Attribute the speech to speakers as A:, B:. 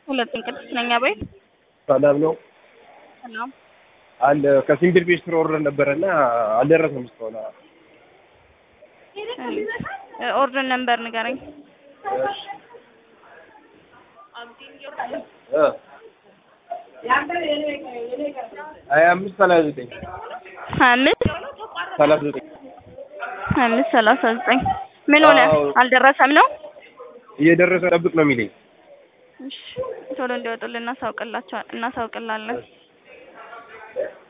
A: ሁለቱን ቅድስት ነኝ አቤት።
B: ሰላም ነው
A: ሰላም
B: አለ ከሲምብል ቤት ስር ወርደን ነበረና አልደረሰም እስካሁን።
A: ኦርደር ነምበር ንገረኝ።
B: እሺ እ ሀያ አምስት ሰላሳ ዘጠኝ
A: ሀያ አምስት
B: ሰላሳ ዘጠኝ
A: ሀያ አምስት ሰላሳ ዘጠኝ ምን ሆነ?
B: አዎ።
A: አልደረሰም ነው?
B: እየደረሰ ጠብቅ ነው የሚለኝ።
A: እሺ ቶሎ እንዲወጡልን እናሳውቅላቸዋል እናሳውቅላለን።